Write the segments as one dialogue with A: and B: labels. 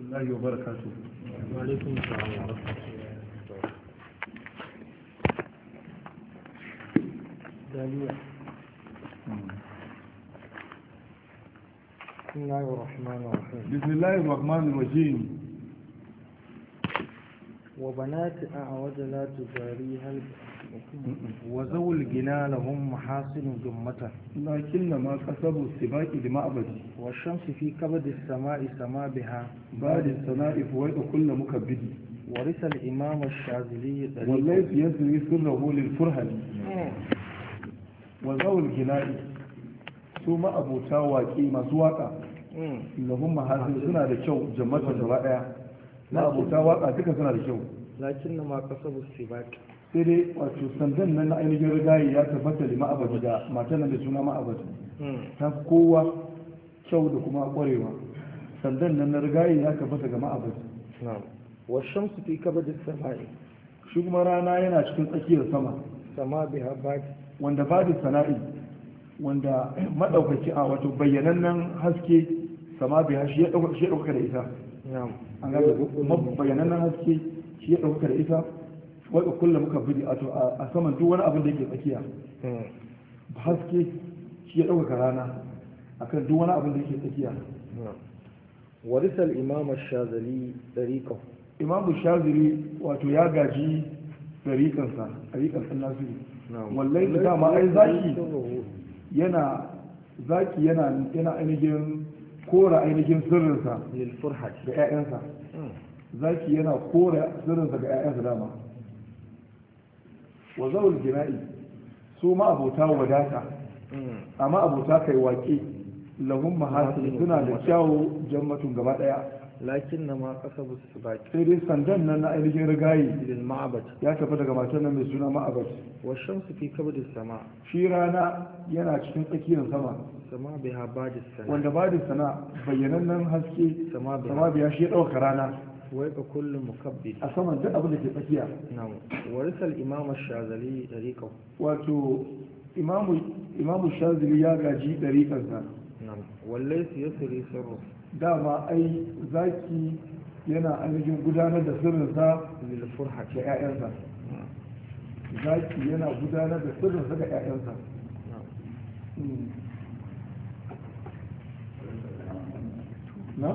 A: الله وبركاته
B: وعليكم السلام ورحمة الله دالية بسم الله الرحمن الرحيم
A: بسم الله الرحمن الرحيم
B: وبنات أعوج لا تجاريها وذوي الجنا لهم محاسن جمة
A: لكن ما كسبوا السباق لمعبد
B: والشمس في كبد السماء سما بها
A: بعد السناء فويت كل مكبد
B: ورث الإمام الشاذلي طريقه.
A: والليث يسري سره للفرهد وذوي الجناء su ma'abuta waƙi masu waƙa
B: مم.
A: lahun mahasin suna da kyau jammatan gaba ɗaya ma'abuta waƙa duka suna da kyau
B: لكن ما كسبوا السباق
A: sai dai wato sandan nan na ainihin rigayi ya tabbata da ma'abadi da matan nan da suna ma'abadi
B: مم.
A: ta fi kowa kyau da kuma ƙwarewa sandan nan na rigayi ya tabbata ga ma'abadi
B: نعم والشمس في كبد السماء
A: shi kuma rana yana cikin tsakiyar sama
B: سما بها بعد
A: wanda ba da sana'i wanda maɗaukaki a wato bayyanannen haske sama biya shi ya ɗauka shi ya ɗauka da ita
B: نعم
A: an gane ko bayyanannen haske shi ya ɗauka da ita wadda kullum muka bidi a to a saman duk wani abin da yake tsakiya
B: مم.
A: haske shi ya ɗauka rana akan duk wani abin da yake tsakiya
B: نعم ورث الإمام الشاذلي طريقه
A: imamu shaziri wato ya gaji ɗariƙansa ɗariƙan sun nasiru
B: نعم
A: wallai da dama ai zaki
B: سره
A: yana zaki yana yana ainihin kora ainihin sirrinsa
B: للفرحة
A: ga 'ya'yansa
B: مم.
A: zaki yana kora sirrinsa ga 'ya'yansa dama wa zawul jina'i su ma abota wadata
B: مم.
A: amma abota kai waƙe lahum mahasin suna da kyawu jammatun gaba ɗaya
B: لكن ما كسبوا السباق
A: sai dai sandan nan na ainihin rigayi
B: للمعبد
A: ya tafi daga matan nan mai suna ma'abat
B: والشمس في كبد السماء
A: shi rana yana cikin tsakiyar sama
B: سما بها بعد السماء
A: wanda ba da sana bayyanannen haske
B: سما بها
A: sama biya shi ya ɗauka rana
B: ويبقى كل مكبد
A: a saman duk abin da ke tsakiya
B: نعم ورث الإمام الشاذلي طريقه
A: wato imamu imamu shazili ya gaji ɗariƙarsa
B: نعم والليث يسري سره
A: dama ai zaki yana ainihin gudanar da sirrinsa
B: للفرحة
A: ga 'ya'yansa zaki yana gudanar da sirrinsa ga 'ya'yansa
B: نعم
A: na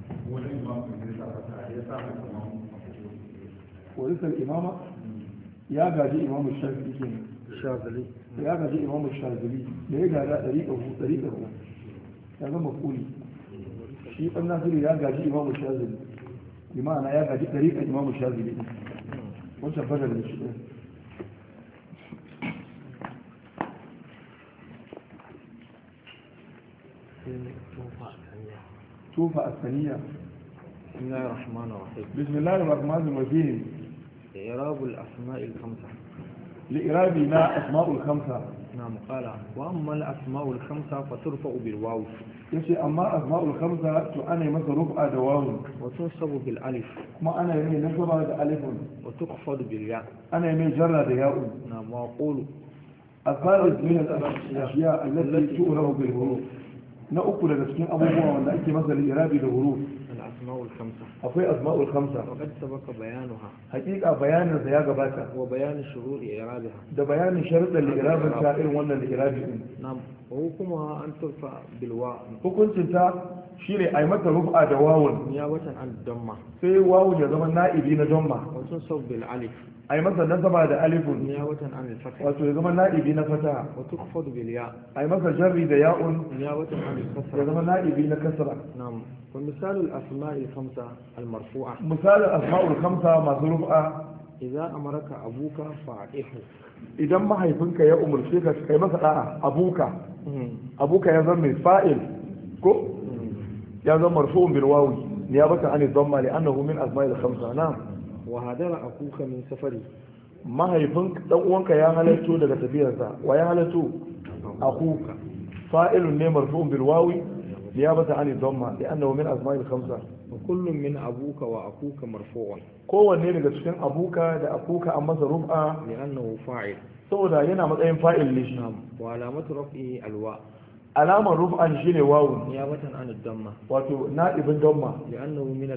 A: warisar imama ya gaji imamu shazili kenan
B: الشاذلي
A: ya gaji imamu shazili da ya gada ɗariƙar ɗariƙar ya zama kuli shi ɗan nasiru ya gaji imamu shazili imana ya gaji ɗariƙar imamu shazili ɗin wancan fadar da shi ɗin tufa a saniya
B: بسم الله الرحمن الرحيم
A: bismillahir rahmanir rahim
B: إعراب الأسماء الخمسة
A: li'irabi na asma'ul khamsa
B: نعم قال وأما الأسماء الخمسة فترفع بالواو
A: yace amma asma'ul khamsa to ana yi masa rufa da wawun
B: وتنصب بالألف
A: kuma ana yi mai nasaba da alifun
B: وتخفض بالياء
A: ana yi mai jarra da ya'un
B: نعم وأقول
A: الثالث من الأشياء التي تؤرب بالحروف na uku daga cikin abubuwa wanda ake masa li'irabi da huruf
B: الأسماء الخمسة
A: akwai asma'ul khamsa
B: وقد سبق بيانها
A: hakika bayanin sa ya gabata
B: وبيان شروط إعرابها
A: da bayanin sharuɗan li'irabin ta irin wannan li'irabi din
B: نعم وحكمها أن ترفع بالواو
A: hukuncin ta shine a yi mata rufa da wawun
B: نيابة عن الضمة
A: sai wawun ya zama na'ibi na domma
B: وتنصب بالألف
A: a yi masa nasaba da alifun
B: نيابة عن الفتح
A: wato ya zama na'ibi na fataha
B: وتخفض بالياء
A: a yi masa jarri da ya'un
B: نيابة عن
A: ya
B: الكسرة
A: zama na'ibi na kasra
B: نعم ومثال الأسماء الخمسة المرفوعة
A: misalin asma'ul khamsa masu rufa
B: إذا أمرك أبوك فأعطيه
A: idan mahaifinka ya umarce ka kai masa da'a abuka abuka ya zama mai fa'il ko ya zama marfu'un bil wawi niyabatan an dhamma li annahu min asma'il khamsa na'am
B: وهدر أخوك من سفري
A: mahaifin dan uwanka ya halatto daga tafiyarsa wa ya halatto akuka fa'ilun ne marfu'un bil wawi niyabatan an dhamma li annahu min asma'il khamsa
B: وكل من أبوك وأخوك مرفوع
A: kowanne daga cikin abuka da akuka an masa rufa
B: لأنه فاعل
A: saboda yana matsayin fa'il ne shi
B: نعم وعلامة رفعه الواء
A: alamar ruf'an shine wawu
B: نيابة عن الضمة
A: wato na'ibin damma
B: لأنه من